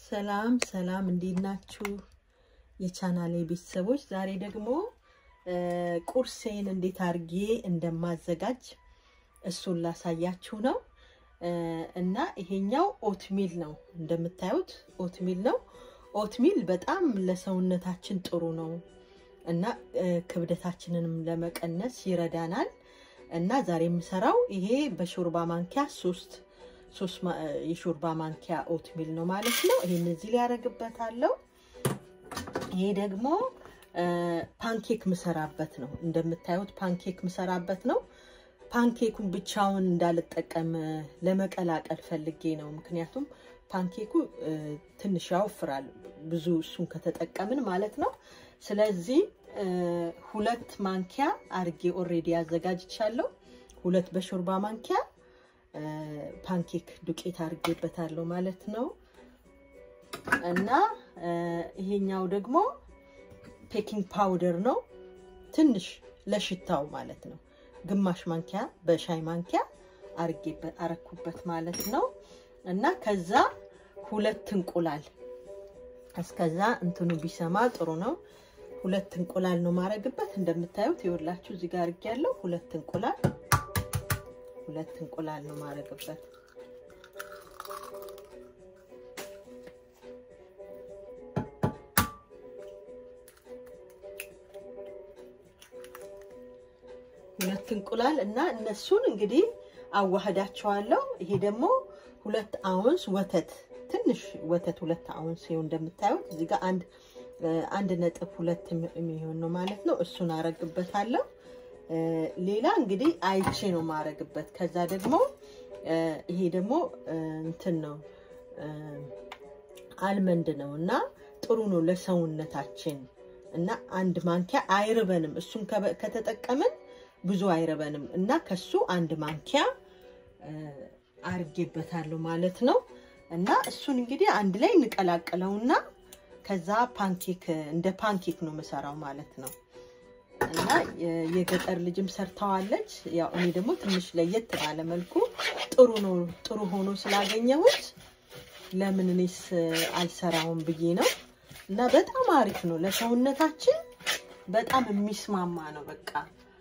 ሰላም ሰላም፣ እንዴት ናችሁ የቻናሌ ቤተሰቦች? ዛሬ ደግሞ ቁርሴን እንዴት አድርጌ እንደማዘጋጅ እሱን ላሳያችሁ ነው እና ይሄኛው ኦትሚል ነው። እንደምታዩት ኦትሚል ነው። ኦትሚል በጣም ለሰውነታችን ጥሩ ነው እና ክብደታችንንም ለመቀነስ ይረዳናል። እና ዛሬ የምሰራው ይሄ በሾርባ ማንኪያ ሶስት ሶስት የሾርባ ማንኪያ ኦትሚል ነው ማለት ነው። ይሄን እዚህ ላይ ያደርግበታለሁ። ይሄ ደግሞ ፓንኬክ ምሰራበት ነው። እንደምታዩት ፓንኬክ ምሰራበት ነው። ፓንኬኩን ብቻውን እንዳልጠቀም ለመቀላቀል ፈልጌ ነው። ምክንያቱም ፓንኬኩ ትንሽ ያወፍራል ብዙ እሱን ከተጠቀምን ማለት ነው። ስለዚህ ሁለት ማንኪያ አርጌ ኦሬዲ አዘጋጅቻለሁ። ሁለት በሾርባ ማንኪያ ፓንኬክ ዱቄት አርጌበታለሁ ማለት ነው እና ይሄኛው ደግሞ ፔኪንግ ፓውደር ነው። ትንሽ ለሽታው ማለት ነው። ግማሽ ማንኪያ በሻይ ማንኪያ አርጌበት አረኩበት ማለት ነው እና ከዛ ሁለት እንቁላል እስከዛ እንትኑ ቢሰማ ጥሩ ነው። ሁለት እንቁላል ነው ማረግበት። እንደምታዩት ይኸውላችሁ እዚህ ጋር አርጌያለሁ። ሁለት እንቁላል ሁለት እንቁላል ነው ማረግበት። ሁለት እንቁላል እና እነሱን እንግዲህ አዋህዳቸዋለሁ። ይሄ ደግሞ ሁለት አውንስ ወተት ትንሽ ወተት ሁለት አውንስ ይኸው እንደምታዩት እዚህ ጋር አንድ አንድ ነጥብ ሁለት የሚሆን ነው ማለት ነው። እሱን አረግበታለሁ። ሌላ እንግዲህ አይቼ ነው ማረግበት። ከዛ ደግሞ ይሄ ደግሞ እንትን ነው አልመንድ ነው እና ጥሩ ነው ለሰውነታችን እና አንድ ማንኪያ አይርበንም። እሱን ከተጠቀምን ብዙ አይረበንም እና ከሱ አንድ ማንኪያ አርጌበታለሁ ማለት ነው። እና እሱን እንግዲህ አንድ ላይ እንቀላቅለውና ከዛ ፓንኬክ እንደ ፓንኬክ ነው የምሰራው ማለት ነው። እና የገጠር ልጅም ሰርተዋለች። ያው እኔ ደግሞ ትንሽ ለየት ባለ መልኩ ጥሩ ነው ጥሩ ሆኖ ስላገኘሁት ለምን እኔስ አልሰራውም ብዬ ነው። እና በጣም አሪፍ ነው ለሰውነታችን በጣም የሚስማማ ነው። በቃ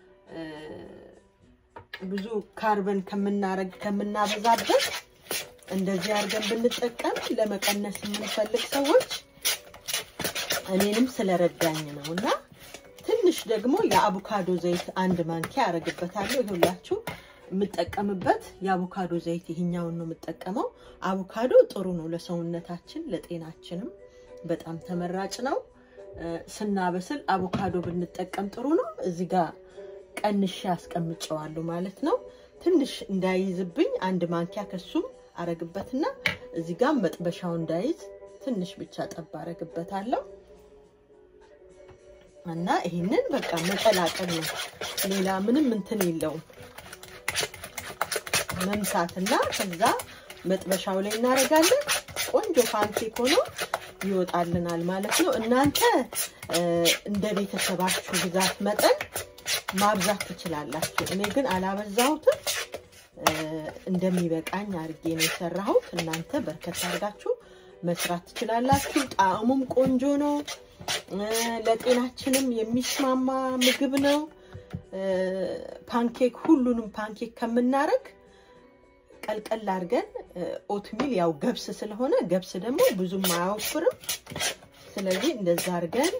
ብዙ ካርበን ከምናረግ ከምናበዛበት እንደዚህ አድርገን ብንጠቀም ለመቀነስ የምንፈልግ ሰዎች እኔንም ስለረዳኝ ነው። እና ትንሽ ደግሞ የአቮካዶ ዘይት አንድ ማንኪያ አረግበታለሁ። ይሁላችሁ የምጠቀምበት የአቮካዶ ዘይት ይሄኛውን ነው የምጠቀመው። አቮካዶ ጥሩ ነው ለሰውነታችን ለጤናችንም በጣም ተመራጭ ነው። ስናበስል አቮካዶ ብንጠቀም ጥሩ ነው። እዚህ ጋር ቀንሼ አስቀምጨዋለሁ ማለት ነው። ትንሽ እንዳይዝብኝ አንድ ማንኪያ ከሱም አረግበትና እዚህ ጋር መጥበሻው እንዳይዝ ትንሽ ብቻ ጠብ አረግበታለሁ እና ይሄንን በቃ መቀላቀል ነው። ሌላ ምንም እንትን የለውም። መምሳትና ከዛ መጥበሻው ላይ እናደርጋለን። ቆንጆ ፓንኬክ ሆኖ ይወጣልናል ማለት ነው። እናንተ እንደ ቤተሰባችሁ ብዛት መጠን ማብዛት ትችላላችሁ። እኔ ግን አላበዛሁትም። እንደሚበቃኝ አድርጌ ነው የሰራሁት። እናንተ በርከት አድርጋችሁ መስራት ትችላላችሁ። ጣዕሙም ቆንጆ ነው። ለጤናችንም የሚስማማ ምግብ ነው። ፓንኬክ ሁሉንም ፓንኬክ ከምናረግ ቀልቀል አድርገን ኦትሚል ያው ገብስ ስለሆነ ገብስ ደግሞ ብዙም አያወፍርም። ስለዚህ እንደዛ አድርገን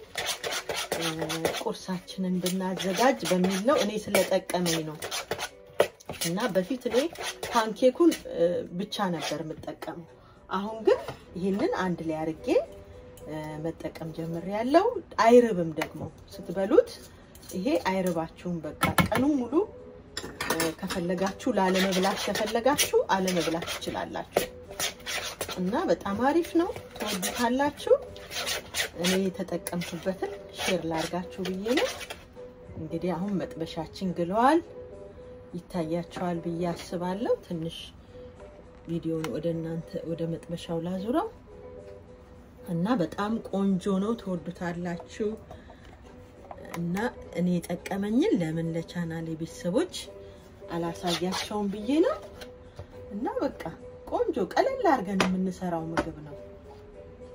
ቁርሳችንን ብናዘጋጅ በሚል ነው። እኔ ስለጠቀመኝ ነው እና በፊት እኔ ፓንኬኩን ብቻ ነበር የምጠቀመው። አሁን ግን ይህንን አንድ ላይ አድርጌ መጠቀም ጀምሬያለሁ። አይርብም ደግሞ ስትበሉት ይሄ አይርባችሁም። በቃ ቀኑን ሙሉ ከፈለጋችሁ ላለመብላት ከፈለጋችሁ አለመብላት ትችላላችሁ እና በጣም አሪፍ ነው። ትወዱታላችሁ። እኔ የተጠቀምኩበትን ሼር ላርጋችሁ ብዬ ነው። እንግዲህ አሁን መጥበሻችን ግለዋል። ይታያቸዋል ብዬ አስባለሁ። ትንሽ ቪዲዮን ወደ እናንተ ወደ መጥበሻው ላዙረው እና በጣም ቆንጆ ነው። ትወዱታላችሁ እና እኔ የጠቀመኝን ለምን ለቻናሌ ቤተሰቦች አላሳያቸውም ብዬ ነው እና በቃ ቆንጆ ቀለል አድርገን የምንሰራው ምግብ ነው።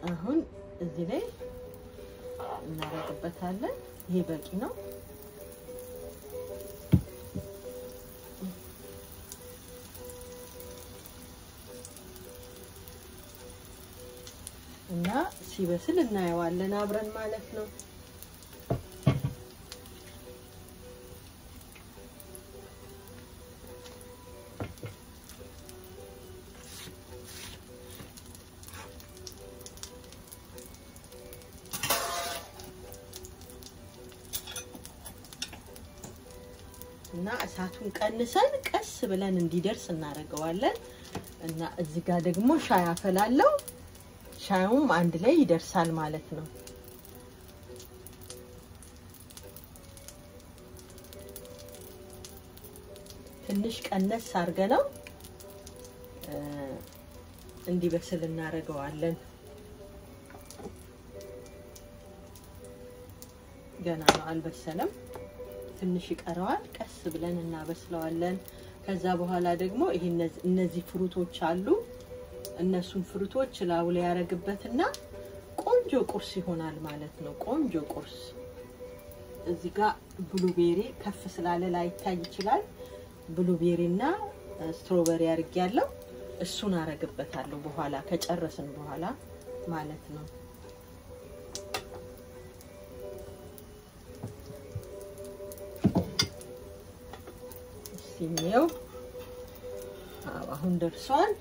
አሁን እዚህ ላይ እናደርግበታለን። ይሄ በቂ ነው። እና ሲበስል እናየዋለን አብረን ማለት ነው። እና እሳቱን ቀንሰን ቀስ ብለን እንዲደርስ እናደርገዋለን። እና እዚህ ጋር ደግሞ ሻይ አፈላለው። ሻዩም አንድ ላይ ይደርሳል ማለት ነው። ትንሽ ቀነስ አድርገነው እንዲበስል እናደርገዋለን። ገና ነው፣ አልበሰለም። ትንሽ ይቀረዋል። ቀስ ብለን እናበስለዋለን። ከዛ በኋላ ደግሞ ይሄ እነዚህ ፍሩቶች አሉ። እነሱን ፍሩቶች ላዩ ላይ ያደርግበትና ቆንጆ ቁርስ ይሆናል ማለት ነው። ቆንጆ ቁርስ። እዚህ ጋር ብሉቤሪ ከፍ ስላለ ላይታይ ይችላል። ብሉቤሪ እና ስትሮበሪ አድርጌያለሁ። እሱን አረግበታለሁ በኋላ ከጨረስን በኋላ ማለት ነው። ሲሜው አሁን ደርሷል።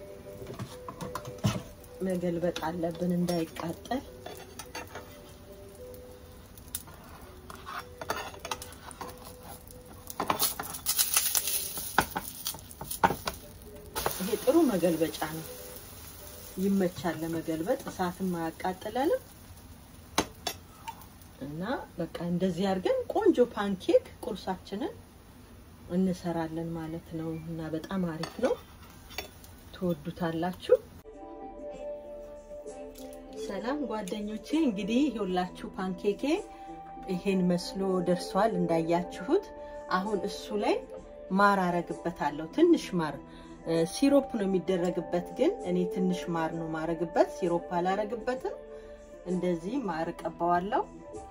መገልበጥ አለብን እንዳይቃጠል። ይሄ ጥሩ መገልበጫ ነው፣ ይመቻል ለመገልበጥ፣ እሳትም አያቃጥለንም። እና በቃ እንደዚህ አድርገን ቆንጆ ፓንኬክ ቁርሳችንን እንሰራለን ማለት ነው። እና በጣም አሪፍ ነው፣ ትወዱታላችሁ። ሰላም ጓደኞቼ፣ እንግዲህ ይኸውላችሁ ፓንኬኬ ይሄን መስሎ ደርሷል እንዳያችሁት። አሁን እሱ ላይ ማር አረግበታለሁ። ትንሽ ማር ሲሮፕ ነው የሚደረግበት፣ ግን እኔ ትንሽ ማር ነው ማረግበት፣ ሲሮፕ አላረግበትም። እንደዚህ ማር ቀባዋለሁ።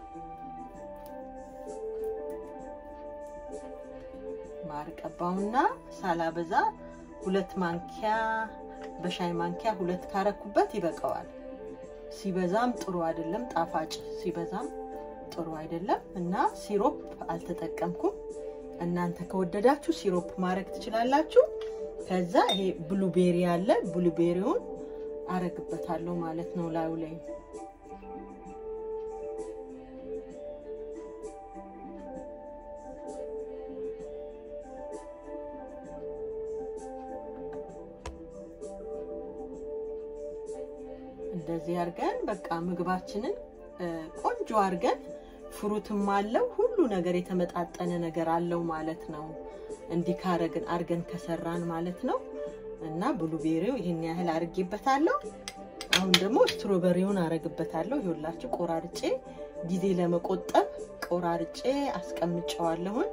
ማር ቀባውና ሳላበዛ ሁለት ማንኪያ በሻይ ማንኪያ ሁለት ካረኩበት ይበቃዋል። ሲበዛም ጥሩ አይደለም፣ ጣፋጭ ሲበዛም ጥሩ አይደለም እና ሲሮፕ አልተጠቀምኩም። እናንተ ከወደዳችሁ ሲሮፕ ማድረግ ትችላላችሁ። ከዛ ይሄ ብሉቤሪ አለ፣ ብሉቤሪውን አረግበታለሁ ማለት ነው ላዩ ላይ እንደዚህ አድርገን በቃ ምግባችንን ቆንጆ አድርገን ፍሩትም አለው ሁሉ ነገር የተመጣጠነ ነገር አለው ማለት ነው። እንዲህ ካረግን አድርገን ከሰራን ማለት ነው። እና ብሉቤሪው ይህን ያህል አድርጌበታለሁ። አሁን ደግሞ ስትሮበሪውን አረግበታለሁ። ይኸውላችሁ ቆራርጬ ጊዜ ለመቆጠብ ቆራርጬ አስቀምጨዋለሁን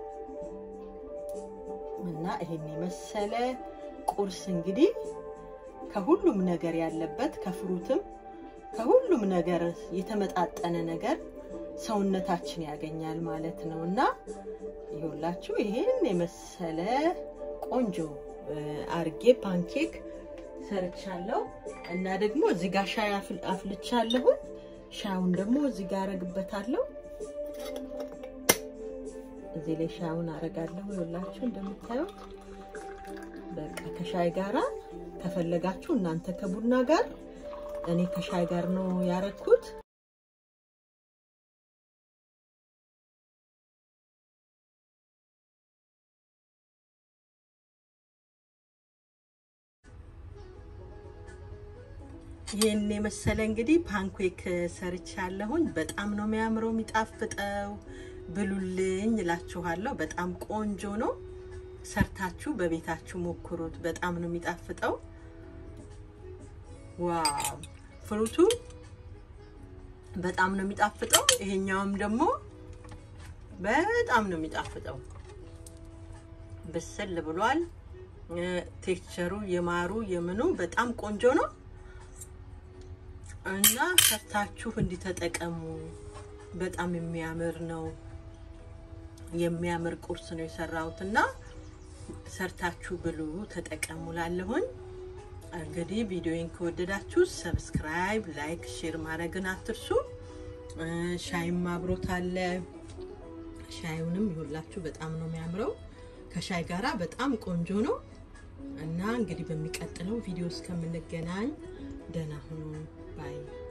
እና ይሄን የመሰለ ቁርስ እንግዲህ ከሁሉም ነገር ያለበት ከፍሩትም ከሁሉም ነገር የተመጣጠነ ነገር ሰውነታችን ያገኛል ማለት ነው እና ይኸውላችሁ ይሄን የመሰለ ቆንጆ አርጌ ፓንኬክ ሰርቻለሁ እና ደግሞ እዚህ ጋር ሻይ አፍልቻለሁ። ሻዩን ደግሞ እዚህ ጋር አረግበታለሁ። እዚህ ላይ ሻዩን አረጋለሁ። ይኸውላችሁ እንደምታዩት በቃ ከሻይ ጋራ ከፈለጋችሁ እናንተ ከቡና ጋር እኔ ከሻይ ጋር ነው ያረኩት። ይህን የመሰለ እንግዲህ ፓንኬክ ሰርቻለሁኝ። በጣም ነው የሚያምረው የሚጣፍጠው። ብሉልኝ እላችኋለሁ። በጣም ቆንጆ ነው። ሰርታችሁ በቤታችሁ ሞክሩት። በጣም ነው የሚጣፍጠው። ዋው ፍሩቱ በጣም ነው የሚጣፍጠው። ይሄኛውም ደግሞ በጣም ነው የሚጣፍጠው። ብስል ብሏል። ቴክስቸሩ የማሩ የምኑ በጣም ቆንጆ ነው እና ሰርታችሁ እንዲተጠቀሙ በጣም የሚያምር ነው። የሚያምር ቁርስ ነው የሰራሁት እና ሰርታችሁ ብሉ፣ ተጠቀሙ ላለሁኝ። እንግዲህ ቪዲዮን ከወደዳችሁ ሰብስክራይብ፣ ላይክ፣ ሼር ማድረግን አትርሱ። ሻይም አብሮት አለ። ሻዩንም ይሁላችሁ በጣም ነው የሚያምረው። ከሻይ ጋራ በጣም ቆንጆ ነው እና እንግዲህ በሚቀጥለው ቪዲዮ እስከምንገናኝ ደህና ሁኑ ባይ